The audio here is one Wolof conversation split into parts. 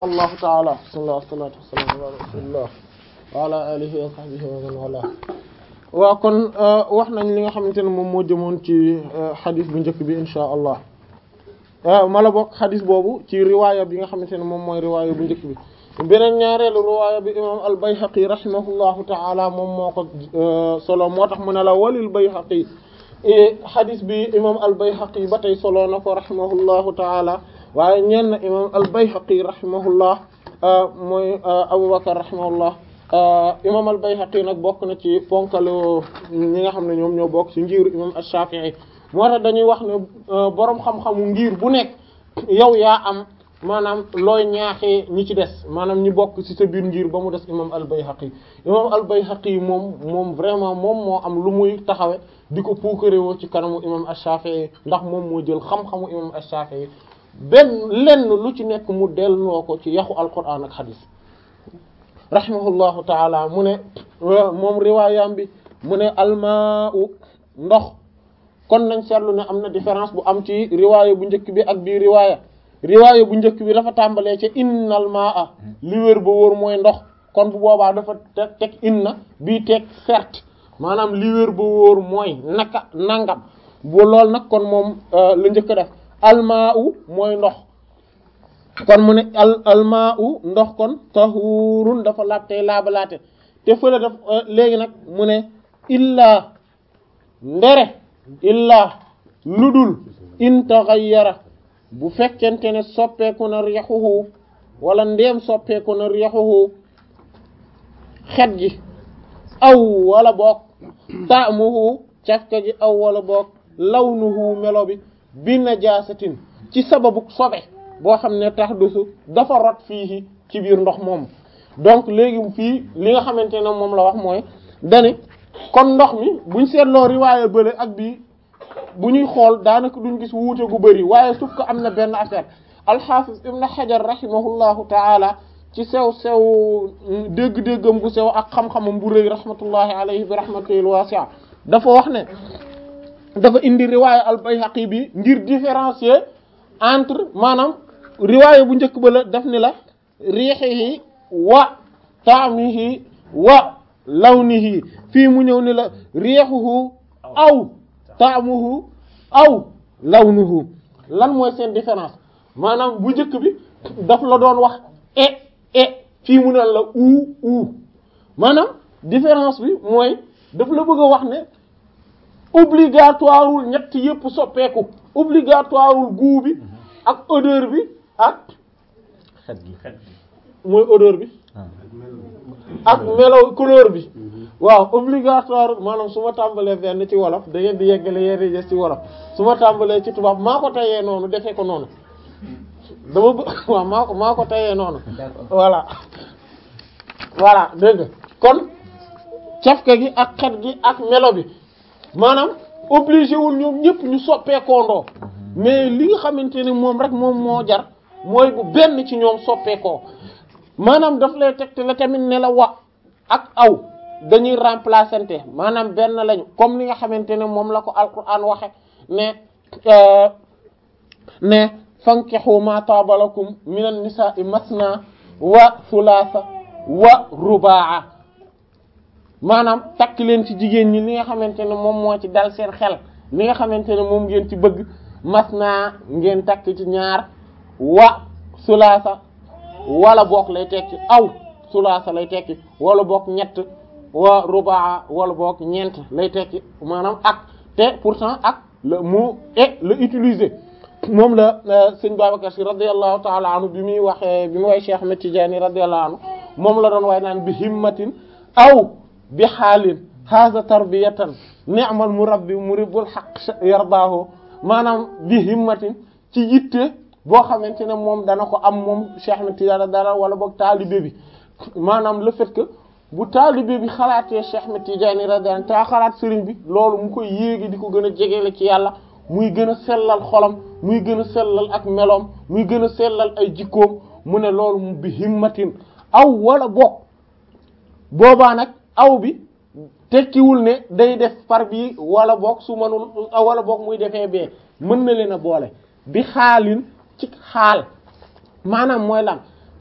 allahu taala bismillah wassalatu wassalamu ala rasulillah wa ala alihi wa sahbihi wa man wala waaw kon wax nañ li nga xamante ne moom moo jëmoon ci xadis bu njëkk bi insha allah mala bokk xadis boobu ci riwaaya bi nga xamante ne moom mooy riwaaya bu njëkk bi beneen ñaareelu riwaaya bi imam al bayhaqi rahimahullahu taala moom moo ko solo moo tax mu ne la walil bayhaqi xadis bi imam al bayhaqi ba tey solo na ko rahimahullahu taala waaye ñeen na imam al bayhaqi rahimahullah mooy abubakar rahimahullah imam al bayhaqi nag bokk na ci ponkalu ñi nga xam ne ñoom ñoo bokk ci ngiru imam ash-shafi'i moo tax dañuy wax ne boroom xam-xamu ngir bu nekk yow yaa am maanaam looy ñaaxee ñi ci des maanaam ñi bokk ci sa biir ngir ba mu des imam al bayhaqi imam al bayhaqi moom moom vraiment moom moo am lu muy taxawe di ko puukarewoo ci kanamu imam ash-shafi'i ndax moom moo jël xam-xamu imam ash-shafi'i benn lenn lu ci nekk mu delloo ko ci yaxu alquran ak xadis rahimahullahu taala mu ne moom riwaayam bi mu ne almaa'u ndox kon nañ seetlu ne am na différence bu am ci riwaaya bu njëkk bi ak bii riwaaya riwaaya bu njëkk bi dafa tàmbalee ci innal maa'a li wér ba wóor mooy ndox kon bu boobaa dafa teg teg inna bii teg certes maanaam li wér ba wóor mooy naka nangam bu lool nag kon moom la njëkk a def almaa'u mooy ndox kon mu ne al almaa'u ndox kon tahurun dafa laab tey laabalaate te fële daf léegi nag mu ne illaa ndere illaa ludul in taghayyara bu fekkente ne soppeeku na riixuhu wala ndeem soppeeku na riixuhu xet gi aw wala boog ta'muhu cafka gi aw wala boog lawnuhu melo bi bi najaasatin ci sababu sobe boo xam ne tax dusu dafa rot fii ci biir ndox moom donc léegi fii li nga xamante ne moom la wax mooy dani kon ndox mi buñ seetloo riwaaye bële ak bii bu ñuy xool daanaka duñ gis wuute gu bëri waaye suuf ko am na benn affaire alxaafis ibn xajar rahimahullahu taala ci sew sew dégg-déggam gu sew ak xam-xamam bu rëy rahmatullahi alayhi bi rahmatil wasi'a dafa wax ne dafa indi riwaaya al bayhaqi bi ngir différencier entre maanaam riwaaya bu njëkk ba la daf ni la riixihi wa taamihi wa lawnihi fii mu ñëw ni la riixuhu aw taamuhu aw lawnuhu lan mooy seen différence maanaam bu njëkk bi daf la doon wax e e fii mu ne la uu uu maanaam différence bi mooy daf la bëgg a wax ne obligatoireul ñett yépp soppeeku obligatoireul goût bi ak odeur bi ak xet gi xet mooy odeur bi ak melo couleur bi waaw obligatoire maanaam su ma tàmbalee benn ci wolof da ngeen di yeggale yéen des ci wolof su ma tàmbalee ci tubaab maa ko tayee noonu defee ko noonu dama bëgg waaw maa ko maa ko tayee noonu voilà voilà dégg nga kon cafka gi ak xet gi ak melo bi maanaam obligé wul ñoom ñëpp ñu soppeekoondoo mais li nga xamante ne moom rek moom moo jar mooy bu benn ci ñoom soppeekoo maanaam daf lay tegte la tamit ne la wa ak aw dañuy remplaçante maanaam benn lañu comme li nga xamante ne moom la ko alquran waxe ne ne fankihu ma taaba lakum minan nisa'i masna wa thulatha wa rubaa maanaam takk leen ci jigéen ñi li nga xamante ne moom moo ci dal seen xel li nga xamante ne moom ngeen ci bëgg masna ngeen takk ci ñaar wa sulaasa wala boog lay tekki aw sulaasa lay tekki wala boog ñett wa rubaa wala boog ñeent lay tekki maanaam ak te pourtant ak le mot et le utiliser moom la sëñ Babacar Sy radiyallahu ta'ala anhu bi muy waxee bi muy way Cheikh Ahmed Tidiane radiyallahu anhu moom la doon way naan bi himmatin aw bi xaalin haza tarbiyatan ni'mal murabbi muribbul haqq yardaahu maanaam bi himmatin ci yitte boo xamante ne moom dana ko am moom Cheikh Ahmed Tidiane dara wala boog taalibe bi maanaam le fait que bu taalibe bi xalaatee Cheikh Ahmed Tidiane radiyallahu taa xalaat sëriñ bi loolu mu koy yéegi di ko gën a jegele ci yàlla muy gën a sellal xolam muy gën a sellal ak meloom muy gën a sellal ay jikkoom mu ne loolu mu bi himmatin aw wala boog boobaa nag aw bi tekkiwul ne day def par bii wala boog su mënul wala boog muy defee bee mën na leen a boole bi xaalin ci xaal maanaam mooy lan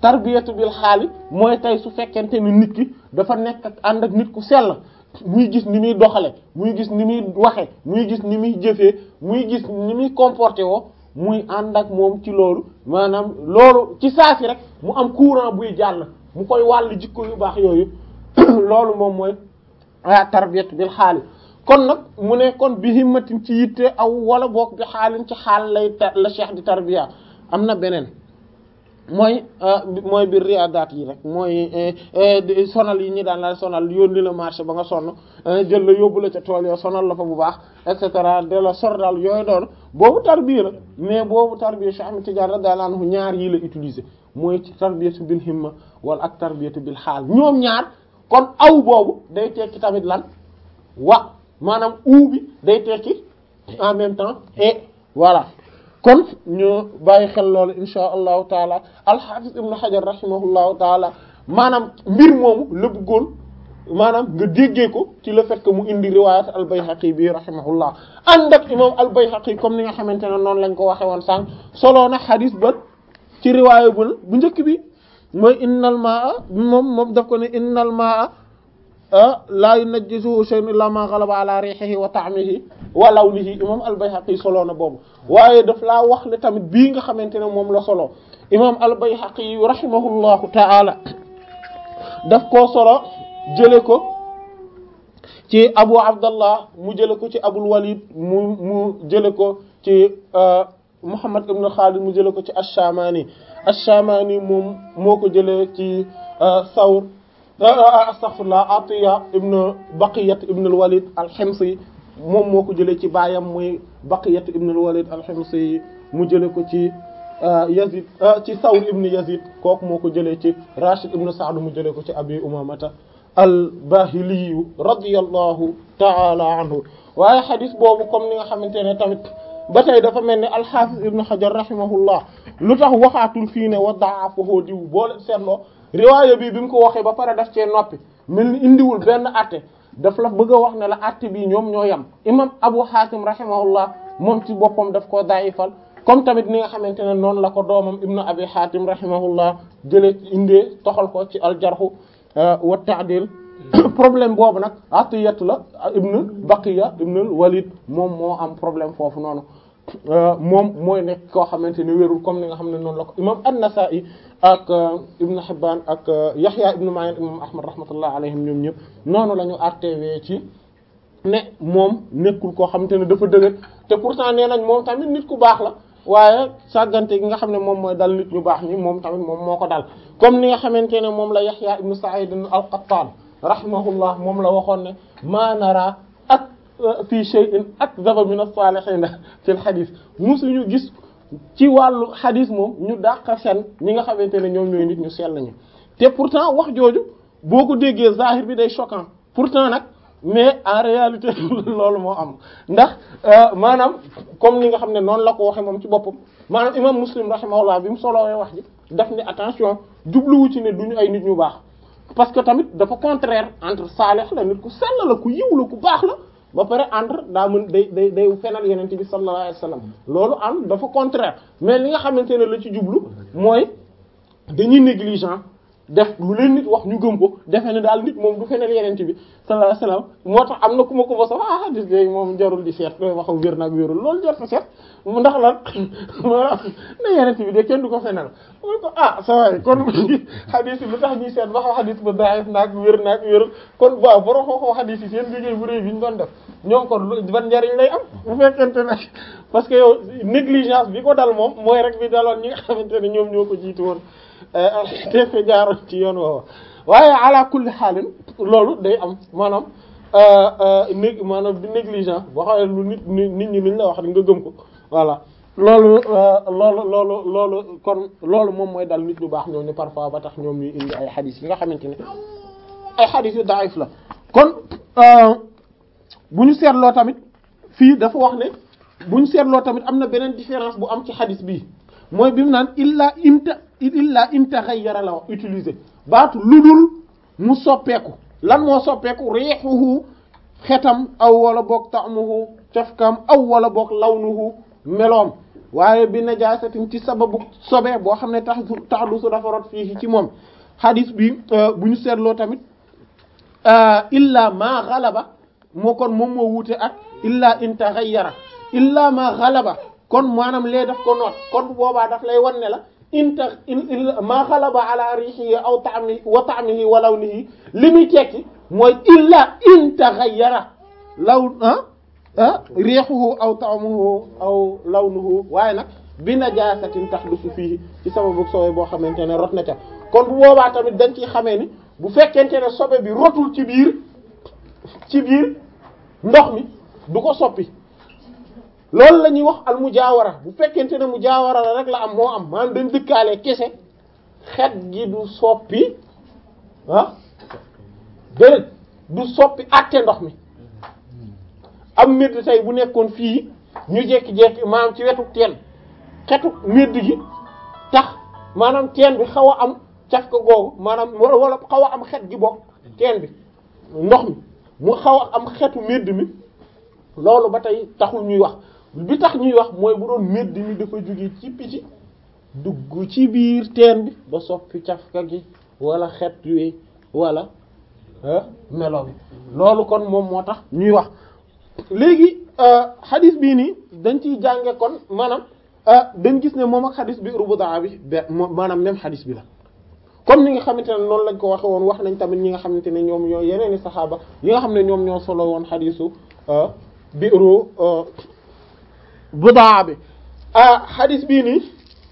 tarbiyatu bil xaali mooy tey su fekkente ni nit ki dafa nekk ak ànd ak nit ku sell muy gis ni muy doxale muy gis ni muy waxe muy gis ni muy jëfee muy gis ni muy comporté woo muy ànd ak moom ci loolu maanaam loolu ci saa si rek mu am courant buy jàll mu koy wàll jikko yu baax yooyu loolu moom mooy ah tarbiyatu bil xaali kon nag mu ne kon bi himmatin ci yitte aw wala boog bi xaalin ci xaal lay la cheikh di tarbiya am na beneen mooy mooy biir riyaadaat yi rek mooy sonal yi ñi daan la sonal yónni la marché ba nga sonn jël la yóbbu la ca tool yoo sonal la fa bu baax et cetera de la sor daal yooyu doon boobu tarbiya la mais boobu tarbiya Cheikh Ahmed Tidiane radiyallahu anhu ñaar yi la utiliser mooy ci tarbiyatu bil himma wala ak tarbiyatu bil xaal ñoom ñaar kon aw boobu day tekki tamit lan wa maanaam uu bi day tekki en même temps et voilà kon ñu bàyyi xel loolu insha allahu taala alxaafis ibnu xajar rahimahullahu taala maanaam mbir moomu la bëggoon maanaam nga déggee ko ci le fait que mu indi riwayat al bayhaqi bi rahimahullah ànd ak imam al bayhaqi comme ni nga xamante ne noonu lañ ko waxe woon sànq soloo na xadis ba ci riwaaya bu bu njëkk bi mooy innal maa moom moom daf ko ne innal maa laa yunajjisuhu shay'un illa ma ghalaba ala rihihi wa ta'mihi wa lawnihi imam al-Bayhaqi solo na boobu waaye daf laa wax le tamit bii nga xamante ne moom la solo imam al-Bayhaqi rahimahullahu ta'ala daf koo solo jële ko ci Abu Abdallah mu jële ko ci Abul Walid mu mu jële ko ci Muhammad ibn Khalid mu jële ko ci ash-Shamani ash-Shamani moom moo ko jëlee ci Sawr astaghfirullah Atiya ibn Baqiyat ibn al-Walid al-Himsi moom moo ko jëlee ci baayam muy Baqiyat ibn al-Walid al-Himsi mu jëlee ko ci Yazid ci Sawr ibn Yazid kooku moo ko jëlee ci Rashid ibn Sa'd mu jëlee ko ci Abi Umamata al-Bahili radiyallahu ta'ala anhu waaye xadis boobu comme ni nga xamante ne tamit ba tey dafa mel ni al-Hafiz ibn Hajar rahimahullah lu tax waxaatul fii ne wa da'afahu diw boole seetloo riwaaya bi bi mu ko waxee ba pare daf cee noppi mel ni indiwul benn atte daf la bëgg a wax ne la atte bi ñoom ñoo yem imam Abu Hatim rahimahullah moom ci boppam daf koo daayifal comme tamit ni nga xamante ne noonu la ko doomam ibnu Abi Hatim rahimahullah jëlee indee toxal ko ci aljarhu wa ta'dil problème boobu nag atiyatu la ibnu Baqiya ibnu Walid moom moo am problème foofu noonu moom mooy nekk koo xamante ne wérul comme ni nga xam ne noonu la ko imam an-Nasa'i ak Ibn Hibban ak Yahya ibn Ma'in imam Ahmad rahmatullah alayhim ñoom ñëpp noonu la ñu artewee ci ne moom nekkul koo xamante ne dafa dëgër te pourtant nee nañ moom tamit nit ku baax la waaye sàggante gi nga xam ne moom mooy dal nit ñu baax ñi moom tamit moom moo ko dal comme ni nga xamante ne moom la Yahya ibn Sa'id al-Qattan rahimahullah moom la waxoon ne ma nara ak fii shay'in akdhaba min as-salihin fil hadith musuñu gis ci wàllu hadith moom ñu dàq fen ñi nga xamante ne ñoom ñooy nit ñu sell ñu te pourtant wax jooju boo ko déggee zahir bi day choquant pourtant nag mais en réalité loolu moo am ndax maanaam comme ni nga xam ne noonu la ko waxee moom ci boppam maanaam imam muslim rahimahullah bi mu solowee wax ji daf ni attention jubluwu ci ne duñu ay nit ñu baax parce que tamit dafa contraire entre salih la nit ku sell la ku yiw la ku baax la ba pare entre daa mën day day day fenal yenente bi sallallahu alayhi wasallam loolu am dafa contraire mais li nga xamante ne la ci jublu mooy dañuy négligent def lu leen nit wax ñu gëm ko defe ne daal nit moom du fenal yenente bi sallallahu alayhi wasallam moo tax am na ku ma ko mosa ah hadis léegi moom jarul di seet koy waxam wér naag wérul loolu jar fa seet mu ndax lan maanaam ne yenente bi de kenn du ko fenal mu ko ah sa waay kon hadis yi lu tax ñuy seet ba xam hadis ba daif naag wér naag wérul kon waaw boro xooxoo hadis yi seen liggéey bu réy bi ñu doon def ñoom kon ban njariñ lay am bu fekkente ne parce que yow négligence bi ko dal moom mooy rek bi daloon ñi nga xamante ne ñoom ñoo ko jiitu woon te fe jaaroon ci yoon woowa waaye ala kulli xaalin loolu day am maanaam né maanaam di négligent boo xamee lu nit nit ñi liñ la wax nga gëm ko voilà loolu loolu loolu loolu kon loolu moom mooy dal nit ñu baax ñoom ne parfois ba tax ñoom ñuy indi ay xadis yi nga xamante ne ay xadis yu daif la kon bu ñu seetloo tamit fii dafa wax ne bu ñu seetloo tamit am na beneen différence bu am ci xadis bii mooy bi mu naan illa inta illa intaghayyara la wax utiliser baatu ludul mu soppeeku lan moo soppeeku rihuhu xetam aw wala boog ta'muhu cafkam aw wala boog lawnuhu meloom waaye bi najaasatin ci sababu sobe boo xam ne tax taxdu su dafa rot fii ci moom xadis bi bu ñu seetloo tamit illa ma xalaba moo kon moom moo wuute ak illa in taghayyara illa ma xalaba kon maanaam lee daf ko noot kon bu boobaa daf lay wan ne la inta ma xalaba ala rihihi aw ta'mi wa ta'mihi wa lawnihi li muy tekki mooy illa in taghayyara law ah ah rihuhu aw ta'muhu aw lawnuhu waaye nag bi najaasatin tahdusu fii ci sababu sobe boo xamante ne rot na ca kon bu boobaa tamit dañ ciy xamee ni bu fekkente ne sobe bi rotul ci biir ci biir ndox mi du ko soppi loolu la ñuy wax al mujaawara bu fekkente ne mujaawara la rek la am moo am maanaam dañ dëkkaale kese xet gi du soppi ah déedéet du soppi àtte ndox mi am medd tey bu nekkoon fii ñu jekki-jekki maanaam ci wetu teen xetu medd gi tax maanaam teen bi xaw a am caf ko googu maanaam wala wala xaw a am xet gi bokk teen bi ndox mi mu xaw a am xetu medd mi loolu ba tey taxul ñuy wax bi tax ñuy wax mooy bu doon medd mi dafa jóge ci piti dugg ci biir teen bi ba soppi cafka gi wala xet wi wala melo bi loolu kon moom moo tax ñuy wax léegi xadis bii nii dañ ciy jànge kon maanaam dañ gis ne moom ak xadis bi rubudaa bi be maanaam même xadis bi la comme ni nga xamante ne noonu lañ ko waxe woon wax nañ tamit ñi nga xamante ne ñoom ñoo yeneeni saxaaba yi nga xam ne ñoom ñoo solo woon xadisu biiru budaa bi xadis bii nii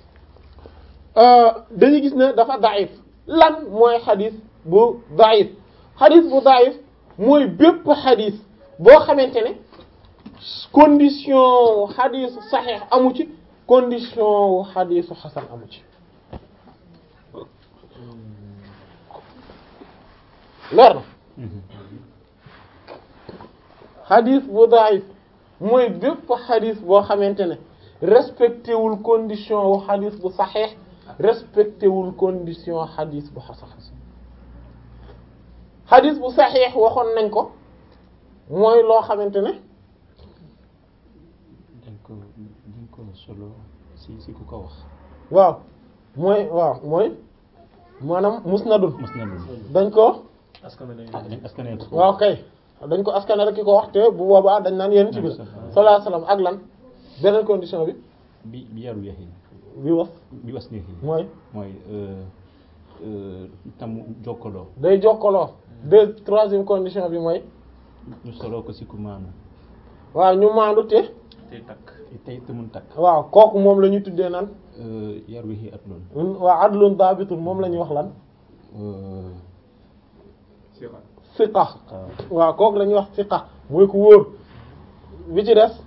dañuy gis ne dafa daif lan mooy xadis bu daif xadis bu daif mooy bépp xadis boo xamante ne condition xadisu saxiix amu ci condition xadisu xasan amu ci leer na xadis bu daif mooy bépp xadis boo xamante ne respecté wul condition wu xadis bu saxiix respecté wul condition xadis bu xasan xadis bu saxiix waxoon nañ ko mooy loo xamante ne dañ ko dañ ko solo si si ku ko wax waaw mooy waaw mooy maanaam musnadul mos na lu dañ ko askanee ko waaw kay dañ ko askane rek ki ko wax te bu boobaa dañ naan yéen ci bi sallallahu alayhi wasallam ak lan beneen condition bi bi bi yaru yaxi bi wax bi was neexi mooy mooy tam jokkaloo day jokkaloo deux troisième condition bi mooy ñu soloo ko si ku maanu waaw ñu maandu te tey takk tey te mun takk waaw kooku moom la ñuy tuddee naan yaru yaxi at loolu waa adlun daabitun moom la ñuy wax lan siqa waaw kooku la ñuy wax siqa mooy ku wóor bi ci des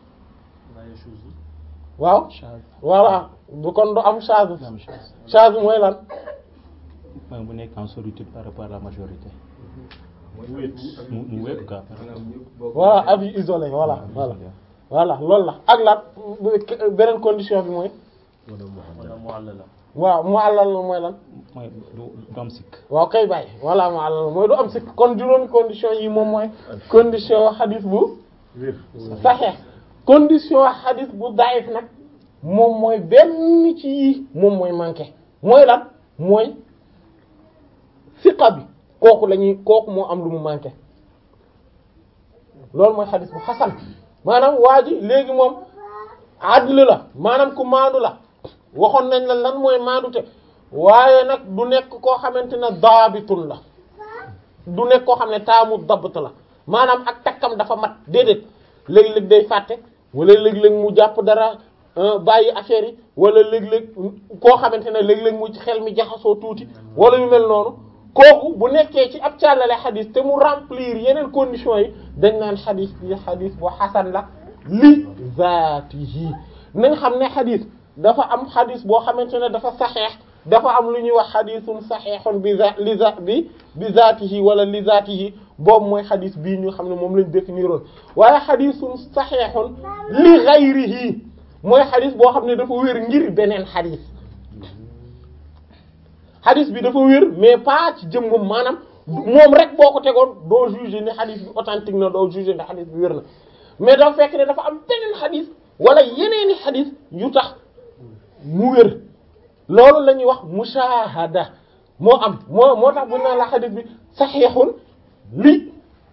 waaw voilà bu kon du am charge charge mooy lan mooy bu nekk en solitude par rapport à la majorité mu mu wéet quoi voilà avis isolé voilà voilà voilà loolu la ak lan beneen condition bi mooy wala mu àll la waaw mu àllal mooy lan mooy du du am sikk waaw kay bàyyi voilà mu àllal mooy du am si kon juróomi condition yi moom mooy condition xadis bu saxeex condition xadis bu daif nag moom mooy benn ci yii moom mooy manqué mooy lan mooy siqa bi kooku la ñuy kooku moo am lu mu manqué loolu mooy xadis bu xasan maanaam waa ji léegi moom adl la maanaam ku maandu la waxoon nañ la lan mooy maandute waaye nag du nekk koo xamante ne daabitun la du nekk koo xam ne taamu dabt la maanaam ak takkam dafa mat déedéet léeg-léeg day fàtte wala léeg-léeg mu jàpp dara bàyyi affaire yi wala léeg-léeg koo xamante ne léeg-léeg mu ci xel mi jaxasoo tuuti wala yu mel noonu kooku bu nekkee ci ab càllale xadis te mu remplir yeneen conditions yi dañ naan xadis bi xadis bu xasan la li zaatihi nañ xam ne xadis dafa am xadis boo xamante ne dafa saxeex dafa am lu ñuy wax xadisun saxeexun bi za li za bi bi zaatihi wala li zaatihi boobu mooy xadis bii ñu xam ne moom lañ définiroon waaye xadisun saxeexun li gayrihi mooy xadis boo xam ne dafa wér ngir beneen xadis xadis bi dafa wér mais pas ci jëmmam maanaam moom rek boo ko tegoon doo juger ne xadis bi authentique na doo juger ne xadis bi wér na mais dafa fekk ne dafa am beneen xadis wala yeneeni xadis yu tax mu wér loolu la ñuy wax mushahada moo am moo moo tax bu naan la xadis bi saxiixun li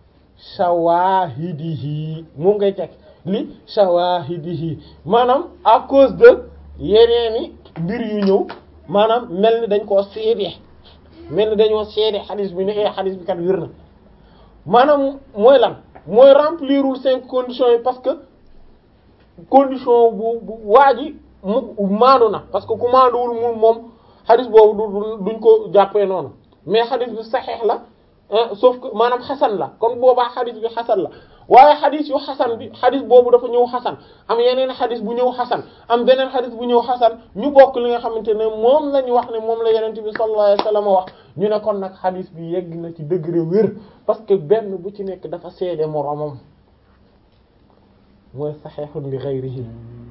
shawahidihi moom ngay teg li shawahidihi maanaam à cause de yeneeni mbir yu ñëw maanaam mel ni dañ koo seede mel ni dañoo seede xadis bi ne ee xadis bi kat wér na maanaam mooy lan mooy remplirul cinq conditions yi parce que condition bu bu waa ji mu maandu na parce que ku maanduwul mu moom xadis boobu du duñ ko jàppee noonu mais xadis bi saxeex la sauf que maanaam xasan la kon boobaa xadis bi xasan la waaye xadis yu xasan bi xadis boobu dafa ñëw xasan am yeneen xadis bu ñëw xasan am beneen xadis bu ñëw xasan ñu bokk li nga xamante ne moom la ñu wax ne moom la yenente bi sallallahu alayhi wasallam wax ñu ne kon nag xadis bi yegg na ci degré wér parce que benn bu ci nekk dafa seede moroomam mooy saxeexun li ghayrihi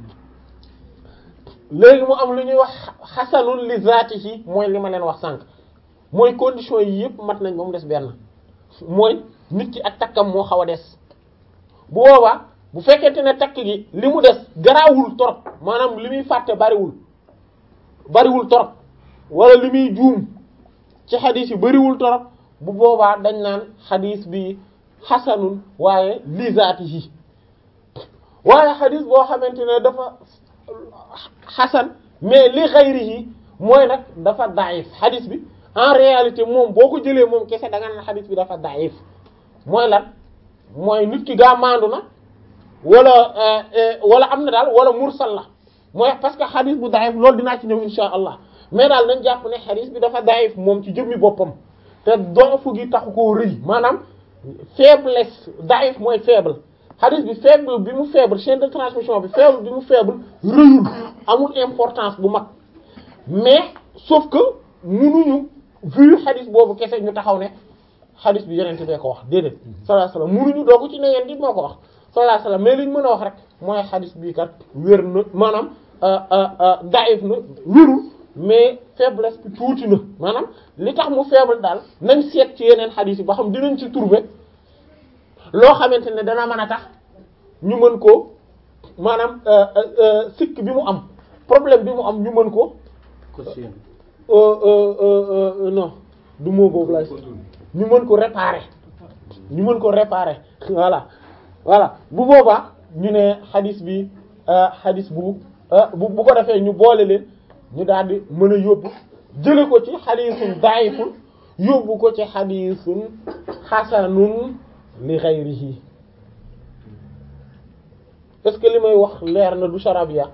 léegi mu am lu ñuy wax xasanun li zaatihi mooy li ma leen wax sànq mooy condition yi yëpp mat nañ ba mu des benn mooy nit ki ak takkam moo xaw a des bu boobaa bu fekkente ne takk gi li mu des garaawul torop maanaam li muy fàtte bariwul bariwul torop wala li muy juum ci xadis yi bariwul torop bu boobaa dañ naan xadis bi xasanun waaye li zaatihi waaye xadis boo xamante ne dafa xasan mais li xayrihi mooy nag dafa daif xadis bi en réalité moom boo ko jëlee moom kese da nga naan xadis bi dafa daif mooy lan mooy nit ki gaa maandu na wala wala am na daal wala mursal la mooy parce que xadis bu daif loolu dinaa ci ñëw insha allah mais daal nañ jàpp ne xadis bi dafa daif moom ci jëmmi boppam te doofu gi taxu koo rëy maanaam faiblesse daif mooy faible xadis bi faible bi mu faible chaîne de transmission bi faible bi mu faible rëyul amul importance bu mag mais sauf que munuñu vu xadis boobu kese ñu taxaw ne xadis bi yeneen bee ko wax déedéet sallallahu alayhi wasallam munuñu doogu ci ne yeen di moo ko wax sallallahu alayhi wasallam mais liñ mën a wax rek mooy xadis bii kat wér na maanaam daif na wérul mais faiblesse bi tuuti na maanaam li tax mu faible daal nañ seet ci yeneen xadis yi ba xam dinañ ci trouver loo xamante ne dana mën a tax ñu mën ko maanaam sikk bi mu am problème bi mu am ñu mën ko non du moo boobu lay ñu mën ko réparer ñu mën ko réparer voilà voilà bu boobaa ñu ne xadis bi xadis bu bu bu ko defee ñu boole leen ñu daal di mën a yóbbu jële ko ci xadisun daifun yóbbu ko ci xadisun xasanun li ghayrihi est-ce que li may wax leer na du charabia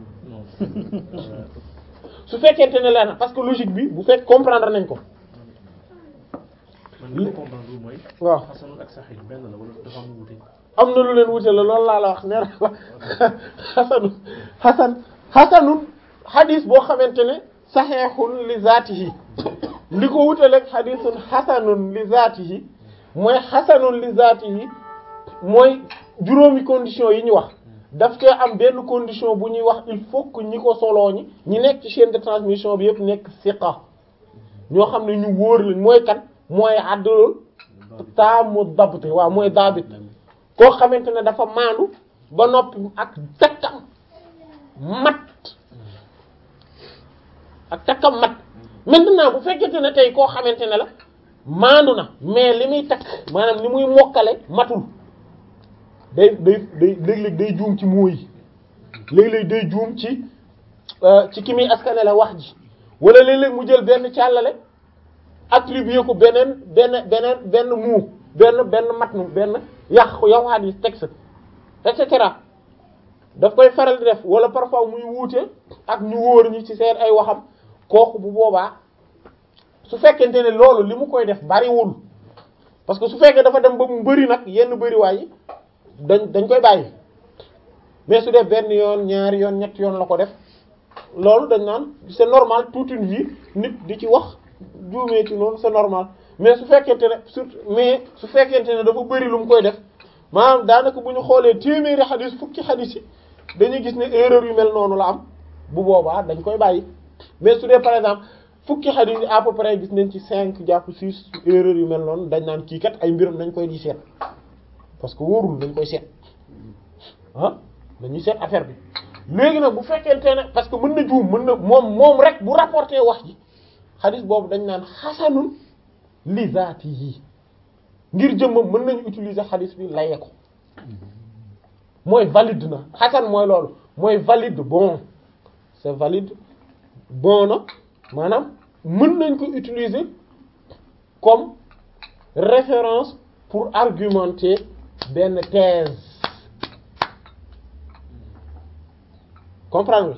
su fekkente ne leer na parce que logique bi bu fekk comprendre nañ ko man li ma comprendre mooy. waaw xasanul ak saxiix benn la wala dafa am wuute. am na lu leen wute la loolu laa la wax nee na la xasanu xasan xasanun xadis boo xamante ne saxeexun li zaatihi li ko wutaleeg xadisun xasanun li zaatihi mooy xasanun li zaatihi mooy juróomi condition yi ñu wax daf cee am benn condition bu ñuy wax il faut que ñi ko soloo ñi ñi nekk ci chaîne de transmission bi yëpp nekk siqa ñoo xam ne ñu wóor lañ mooy kan mooy àddul taamu dabt waaw mooy daabit koo xamante ne dafa maandu ba noppi ak takkam mat ak takkam mat maintenant bu fekkente ne tey koo xamante ne la maandu na mais li muy takk maanaam li muy mokkale matul day day day léeg-léeg day juum ci mooy léeg-léeg day juum ci ci ki muy askane la wax ji wala léeg-léeg mu jël benn càllale attribué ko beneen benn beneen benn muu benn benn matnu benn yàq yow hadis texte et cetera daf koy faral di def wala parfois muy wuute ak ñu wóor ñi ci seen ay waxam kooku bu boobaa su fekkente ne loolu li mu koy def bariwul parce que su fekkee dafa dem ba mu bëri nag yenn bëriwaay yi dañ dañ koy bàyyi mais su def benn yoon ñaari yoon ñetti yoon la ko def loolu dañ naan c'est normal toute une vie nit di ci wax juumee ci noonu c'est normal mais su fekkente ne surtout mais su fekkente ne dafa bëri lu mu koy def maanaam daanaka bu ñu xoolee téeméeri xadis fukki xadis yi dañuy gis ne erreur yu mel noonu la am bu boobaa dañ koy bàyyi mais su dee par exemple fukki xadis yi à peu près gis nañ ci cinq jàpp six erreur yu mel noonu dañ naan kii kat ay mbiram dañ koy di seet parce que wóorul dañ koy seet ah dañuy seet affaire bi léegi nag bu fekkente ne parce que mën na juum mën na moom moom rek bu rapporté wax ji xadis boobu dañ naan xasanun li zaatihi ngir jëmmam mën nañu utiliser xadis bi laye ko mooy valide na xasan mooy loolu mooy valide bon c'est valide bon na maanaam mën nañ ko utiliser comme référence pour argumenter benn thèse comprendre nga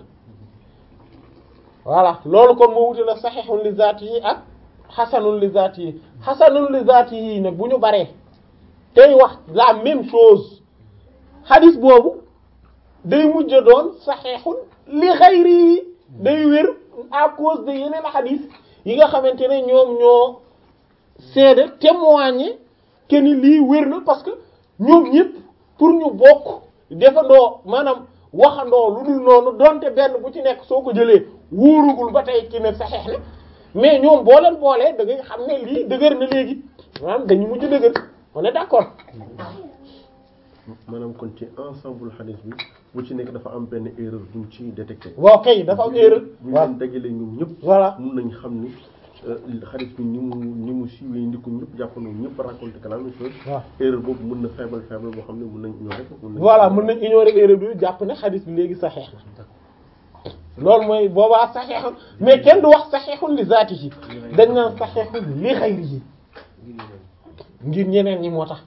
voilà loolu kon moo wute la saxiixun li zaatihi ak xasanun li zaatihi xasanun li zaatihi nag bu ñu baree tey wax la même chose xadis boobu day mujj doon saxiixun li xayri day wér à cause de yeneen xadis yi nga xamante ne ñoom ñoo seede témoigner que ni lii wér na parce que ñoom ñëpp pour ñu bokk defandoo maanaam waxandoo lu dul noonu donte benn bu ci nekk soo ko jëlee wóorugul ba tey ci ne saxeex na mais ñoom boo leen boolee da ngay xam ne lii dëgër na léegi maanaam dañu mujj dëgër on est d'accord maanaam kon ci ensemble xadis bi bu ci nekk dafa am benn erreur buñ ci détecté. waaw kay dafa am erreur bu ñu waaw leen dajalee ñoom ñëpp. voilà mun nañ xam ni xadis bi ni mu ni mu siiwee ndi ko ñëpp jàppandoo ñëpp raconté que la même chose. waaw erreur boobu mun na faible faible boo xam ne mun nañ ignorer ko. mun nañ voilà mën nañ ignorer erreur bi jàpp ne xadis bi léegi saxeex na loolu mooy boobaa saxeexun mais kenn du wax saxeexun li zaatihi dañ naan saxeexun li xayrihi ngir ñeneen ñi moo tax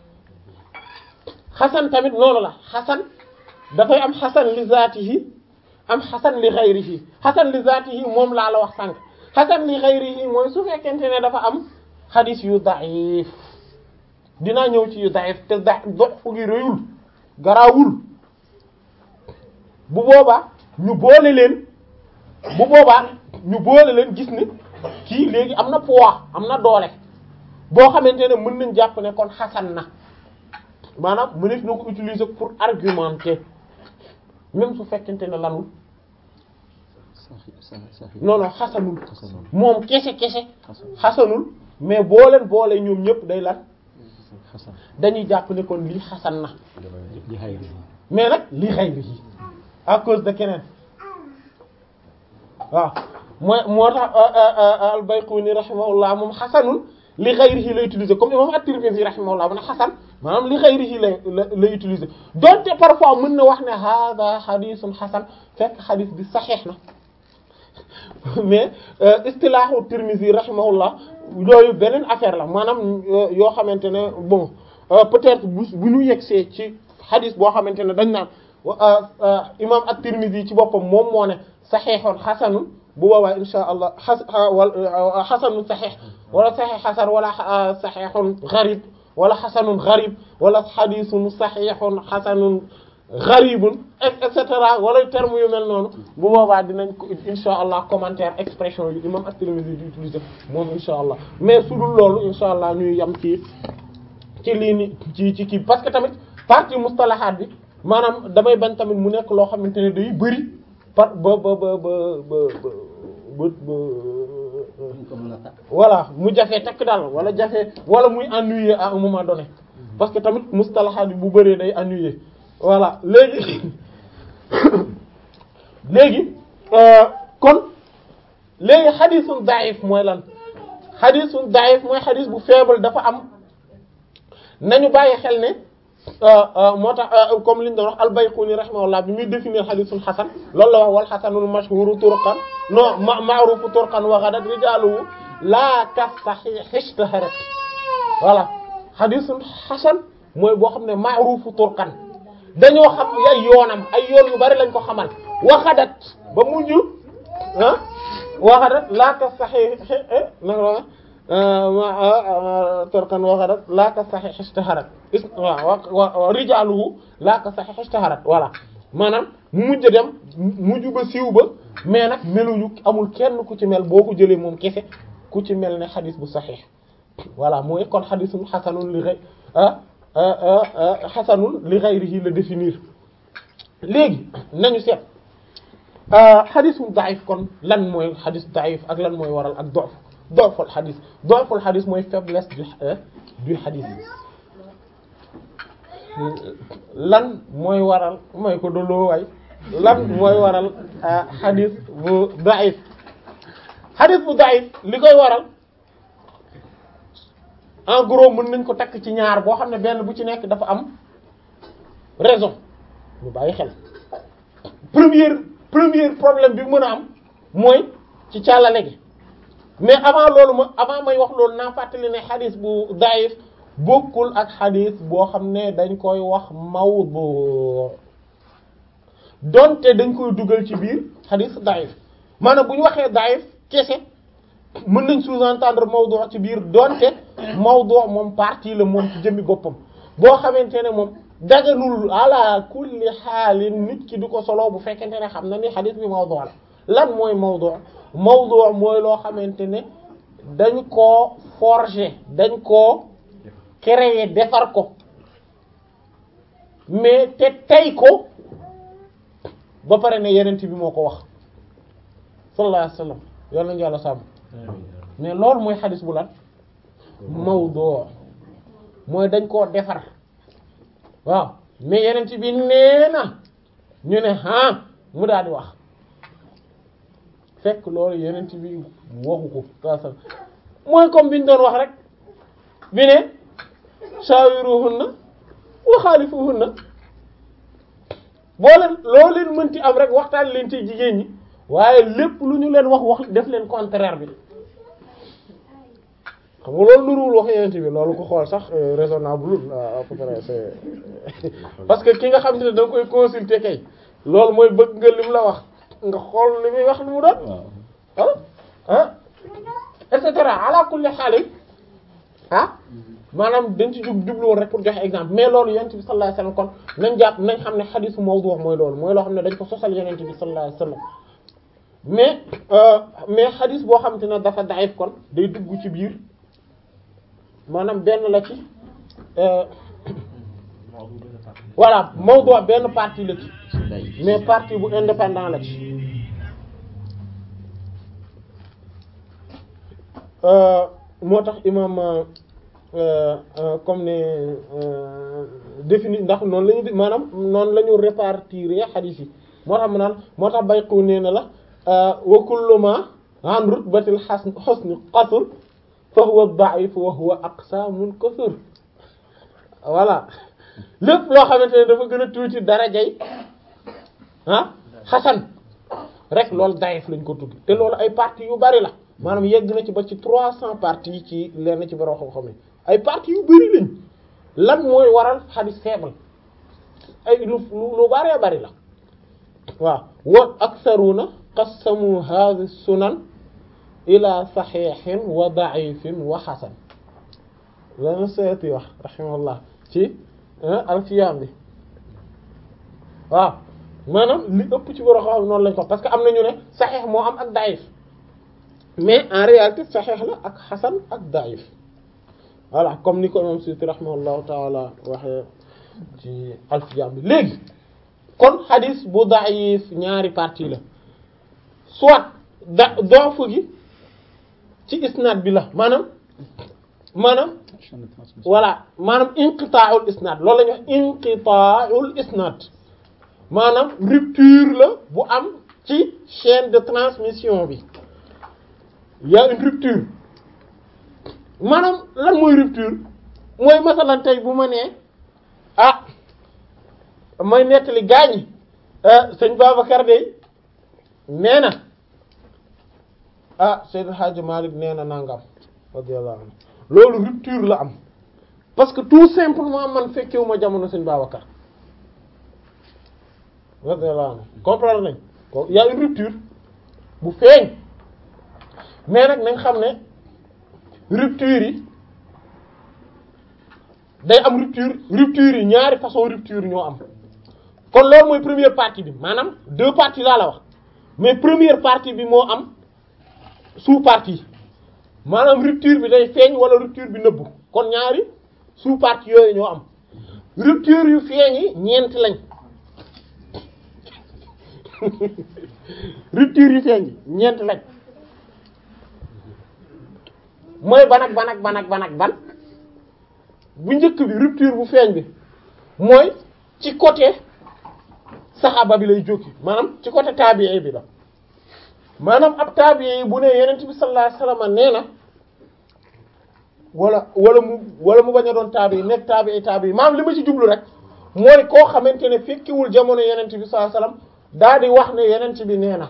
xasan tamit noonu la xasan dafay am xasan li zaatihi am xasan li xayrihi xasan li zaatihi moom laa la wax sànq xasan li xayrihi mooy su fekkente ne dafa am xadis yu daif dinaa ñëw ci yu daif te da dox fu gi rëyul garaawul bu boobaa ñu boole leen bu boobaa ñu boole leen gis ne kii léegi am na poids am na doole boo xamante ne mën nañ jàpp ne kon xasan na maanaam mëneef na ko utiliser pour argumenter même su fekkente ne lanul non non xasanul moom kese kese xasanul mais boo leen boole ñoom ñëpp day lan dañuy jàpp ne kon lii xasan na li xayri mais nag li xayrihi à cause de keneen waaw mooy moo tax al-Bayquni rahimahullah moom xasanul li xayrihi la utiliser comme imam at-Tirmidhi rahimahullah mu ne xasan maanaam li xayrihi la la la utiliser donte parfois mën na wax ne hada xadisun xasan fekk xadis bi saxeex na mais istilaahu Tirmidhi rahimahullah yooyu beneen affaire la maanaam yoo xamante ne bon peut-être bu bu ñu yegsee ci xadis boo xamante ne dañ naan imam at-Tirmidhi ci boppam moom moo ne saxeexoon xasanun bu boobaa insha allah xas wala xasanun saxeex wala saxeex xasan wala saxeexun garib wala xasanun garib wala xadisun saxeexun xasanun garibun et cetera wala terme yu mel noonu bu boobaa dinañ ko insha allah commentaire expression yu imam at-Tirmidhi di utiliser moom insha allah mais su dul loolu insha allah ñuy yam ci ci lii ni ci ci kii parce que tamit partie mustalahaat bi maanaam damay bañ tamit mu nekk loo xamante ne day bëri par ba ba ba ba ba ba ba voilà mu jafe takk daal wala jafe wala muy ennuyer à un moment donné parce que tamit mustalahaat bi bu bëree day ennuyer voilà léegi léegi kon léegi xadisun daif mooy lan xadisun daif mooy xadis bu faible dafa am nañu bàyyi xel ne moo tax comme li ñu doon wax al-Bayquni rahimahullah bi muy définir xadisul xasan loolu la wax wal xasanul mashhuru turqan non ma ma'rufu turqan wa ghadat rijaluhu la ka sahih ishtaharat voilà xadisul xasan mooy boo xam ne ma'rufu turqan dañoo xam ay yoonam ay yoon yu bari lañ ko xamal wa ghadat ba mujj ah wa ghadat la ka sahih ma turqan wa ghadat la ka sahih ishtaharat waaw wa rijaaluhu laa ka sahih ishtaharat voilà maanaam mu mujj dem mujj ba siiw ba mais nag meluñu amul kenn ku ci mel boo ko jëlee moom kese ku ci mel ne xadis bu saxiix voilà mooy kon xadisun xasanun li xëy xasanun li ghayrihi la définir léegi nañu seet xadisun daif kon lan mooy xadis daif ak lan mooy waral ak dof doful xadis doful xadis mooy faiblesse du du xadis lan mooy waral mooy ko doloo waay lan mooy waral xadis bu da'if xadis bu da'if li koy waral en gros mën nañ ko takk ci ñaar boo xam ne benn bu ci nekk dafa am raison ñu bàyyi xel première premier problème bi mën a am mooy ci càllale gi mais avant loolu ma avant may wax loolu naa fàttali ne xadis bu daif bokkul ak xadis boo xam ne dañ koy wax mawdu donte dañ koy dugal ci biir xadis daif maanaam bu ñu waxee daif kese mën nañ sous-entendre mawdu ci biir donte mawdu moom partie la moom ci jëmmi boppam boo xamante ne moom daganul ala kulli xaalin nit ki du ko solo bu fekkente ne xam na ni xadis bi mawdu la lan mooy mawdu mawdu mooy loo xamante ne dañ koo forger dañ koo créer defar ko mais te tey ko ba pare ne yenent bi moo ko wax sallallahu alayhi wasallam yal nañu yàlla sàmm mais loolu mooy xadis bu lan mawdu mooy dañ koo defar waaw mais yenent bi nee na ñu ne ah mu daal di wax fekk loolu yenent bi waxu ko sa mooy comme bi ñu doon wax rek bi ne shawiruhunna wa khalifuhunna boo leen loo leen mënti am rek waxtaan leen ci jigéen ñi waaye lépp lu ñu leen wax wax def leen contraire bi xam nga loolu nuruwul wax yenent bi loolu ko xool sax raisonnable à peu près c'est parce que ki nga xam ne da nga koy consulter kay loolu mooy bëgg nga lim la wax nga xool li muy wax li mu doon ah ah et cetera ala kulli xaalis ah maanaam dañ ci jug jublu woon rek pour joxe exemple mais loolu yonent bi sallallahu alayhi wasallam kon nañ jàpp nañ xam ne xadisu mawdu wax mooy loolu mooy loo xam ne dañ ko sosal yonent bi sallallahu alayhi wasallam mais mais xadis boo xamante ne dafa daif kon day dugg ci biir maanaam benn la ci voilà mawdu benn partie la ci mais partie bu indépendant la ci moo tax imam comme ne défini ndax noonu la ñu maanaam noonu la ñu répartir xadiis yi moo tax mu naan moo tax bayqu nee na la wa kullu ma an rutbatil xasn husni qasr fa huwa da'if wa huwa aqsamun kasur voilà lépp loo xamante ne dafa gën a tuuti darajay ah xasan rek loolu daif lañ ko tudd te loolu ay parties yu bari la maanaam yegg na ci ba ci trois cents parties ci lenn ci borom xam-xam yi ay parties yu bari lañ lan mooy waral xadis faible ay lu lu baree bari la waaw wa aktharuna qassamu hadhihi sunan ila saxiixin wa da'ifin wa xasan lana seeti wax rahimahullah ci alfiyam bi waaw maanaam li ëpp ci borom xam noonu lañ ko parce que am nañu ne saxiix moo am ak da'if mais en réalité saxiix la ak xasan ak da'if voilà comme ni ko imam Suyuti rahimahullahu taala waxee ci alfiyam bi léegi kon xadis bu da'if ñaari partie la soit da doofu gi ci isnaad bi la maanaam maanaam voilà maanaam inqita'ul isnaad loolu la ñuy wax inqita'ul isnaad maanaam rupture la bu am ci chaîne de transmission bi y a une rupture maanaam lan mooy rupture mooy masalan tey bu ma nee ah may nettali gaañi sëñ Babacar de nee na ah Seydou Hadji Malick nee na nangam radiyallahu anhu loolu rupture la am parce que tout simplement man fekkewu ma jamono sëñ Babacar radiyallahu anhu comprendre nañ ko y a une rupture bu feeñ mais nag nañ xam ne rupture yi day am rupture rupture yi ñaari façon rupture ñoo am kon loolu mooy première partie bi maanaam deux parties laa la wax mais première partie bi moo am sous partie maanaam rupture bi day feeñ wala rupture bi nëbbu kon ñaari sous partie yooyu ñoo am rupture yu feeñ yi ñeent lañ rupture yu feeñ yi ñeent lañ mooy ban ak ban ak ban ak ban ak ban bu njëkk bi rupture bu feeñ bi mooy ci côté saxaaba bi lay jóge maanaam ci côté taabi'i bi la maanaam ab taabi'i bu ne yenent bi sallallahu alayhi wasallam nee na wala wala mu wala mu bañ a doon taabi'i nekk taabi'i taabi'i maanaam li ma ci jublu rek mooy koo xamante ne fekkiwul jamono yenent bi sallallahu alayhi wasallam daa di wax ne yenent bi nee na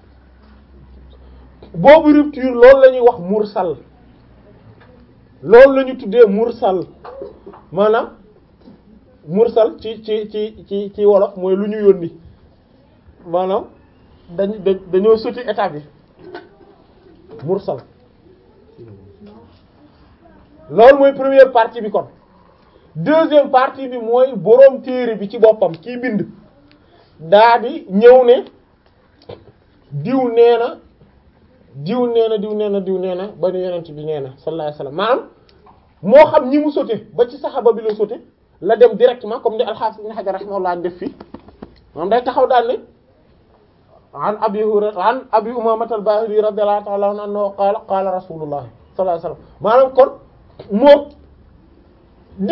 boobu rupture loolu la ñuy wax mursal loolu la ñu tuddee mursal maanaam mursal ci ci ci ci ci wolof mooy lu ñu yónni maanaam dañ dañ dañoo sotti étape yi mursal loolu mooy première partie bi kon deuxième partie bi mooy boroom téere bi ci boppam kii bind daa di ñëw ne diw nee na diw nee na diw nee na diw nee na ba nu yonent bi nee na sallallahu alayhi wasallam maanaam moo xam ñi mu sote ba ci saxaba bi la sote la dem directement comme ni al-Hafiz Ibn Hajar rahimahullah def fii maanaam day taxaw daal ne an abi hurayra an abi umamah al-bahili radiyallahu ta'ala anhu qaala qaala rasulullah sallallahu alayhi wasallam maanaam kon moom